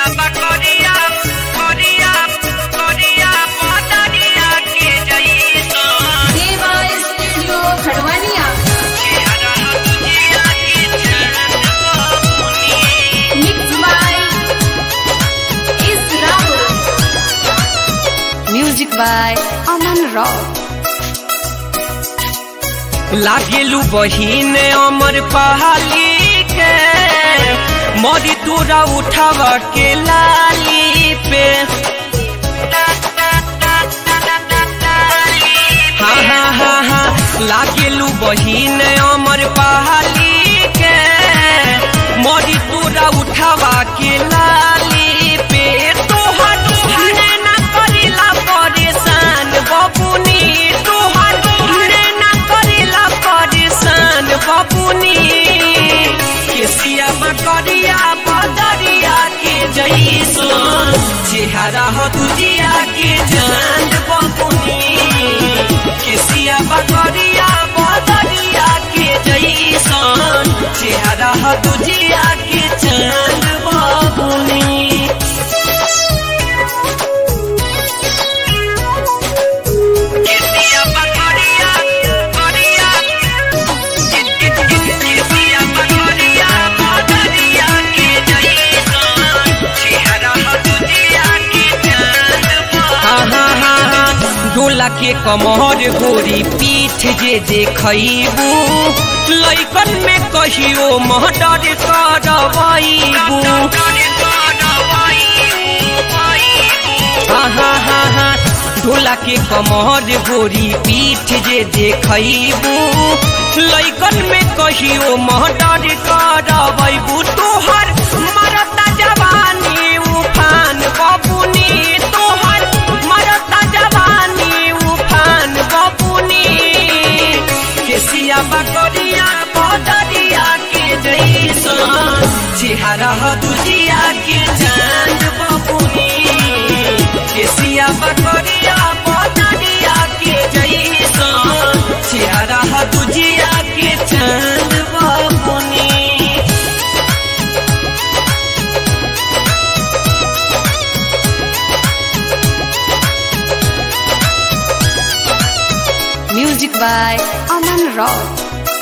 बकरिया करिया करिया पतरिया के जइसन देवा स्टूडियो खड़वानिया चेहरा तुझिया के चांद बबुनी मिक्स बाय इस Rahul music by Aman rock लागेलू बहिन अमर पहाली के मोदी तोरा उठाव के लाली पे हाँ हाँ हाँ हाँ लागेलू बहिन अमर पहाली के मोदी तोरा उठावा के लाली पे तोहर ना करेला परेशान बबुनी तोहर ना करेला परेशान बबुनी केसिया मकरिया बदरिया के जैसन चेहरा हो तुझिया के जान बबुनी केसिया बकरिया बदरिया के जैसन चेहरा हो तुझिया के चांद बबुनी केसिया बकरिया करिया केसिया बकरिया बदरिया के जैसन चेहरा हो तुझिया के चांद बबुनी डोला के कमर गोरी पीठ जे देखबू लैकन में कहियो महडर करबू हाँ हाँ हाँ हाँ डोला के कमर गोरी पीठ जे देखबू लैकन में कहियो महडर करबू तोहर मरता जवानी उफान बबुनी तोहर मरता जवानी उफान बबुनी केसिया बकरिया बदरिया के जैसन चेहरा हो दुजिया के चांद बबुनी केसिया बकरिया बदरिया के जैसन चेहरा हो दुजिया के चांद बबुनी म्यूजिक बाय अमन रॉक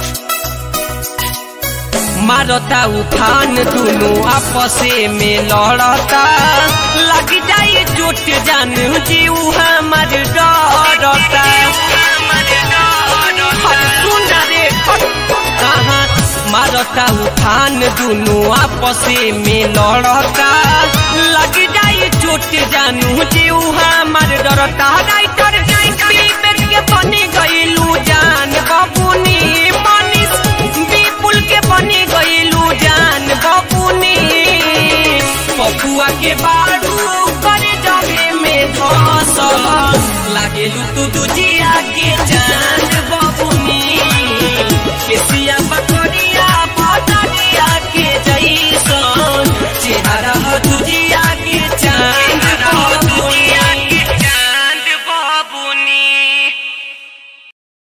मारता उफान दुनु आपसे में लड़ता लग जाए चोट जान जीव हमर डरता हट सुन रे कहाँ मारता उफान दुनु आपसे में लड़ता लग जाए चोट जानू जीव हमर डरता राइटर विवेक के बनी गईलू जान बबुनी मनीष विपुल के बनी गईलू जान बबुनी पपुआ के बारू करे जगे में धस लागेलू तू दुजिया के जान